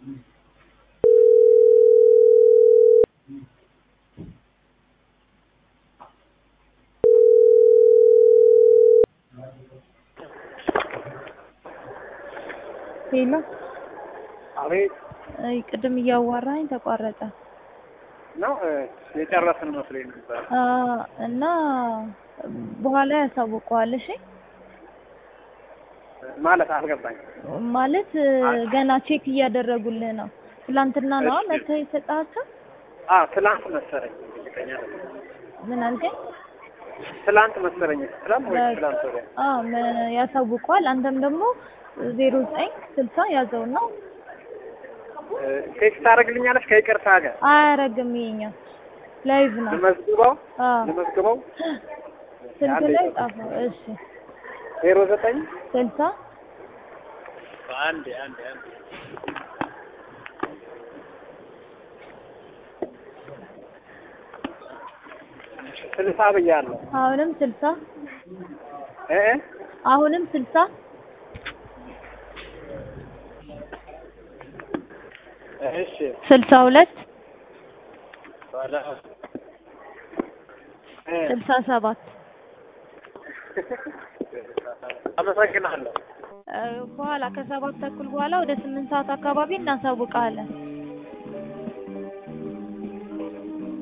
ሄሎ አቤት አይ ቅድም እያዋራኝ ተቋረጠ። ነው የጨረስን መስሎኝ ነበር። አ እና በኋላ ያሳውቀዋል። እሺ ማለት አልገባኝ። ማለት ገና ቼክ እያደረጉልህ ነው። ትላንትና ነው መተህ የሰጣቸው? አ ትላንት መሰለኝ። እርግጠኛ አይደለሁም። ምን አልከኝ? ትላንት መሰለኝ። ትላንት ወይ ትላንት ወዲያ አ መ- ያሳውቀዋል። አንተም ደግሞ ዜሮ ዘጠኝ ስልሳ ያዘውና ቴክስት ታደርግልኛለች ከይቅርታ ጋር አያረግም። ይሄኛው ላይቭ ነው። ልመዝግበው አ ልመዝግበው ስልክ ላይ ጻፈው። እሺ ዜሮ ዘጠኝ ስልሳ አንድ አንድ አንድ ስልሳ ብያለሁ አሁንም ስልሳ እ እ አሁንም ስልሳ እሺ ስልሳ ሁለት ባለ እ ስልሳ ሰባት አመሰግናለሁ። እ በኋላ ከሰባት ተኩል በኋላ ወደ ስምንት ሰዓት አካባቢ እናሳውቃለን።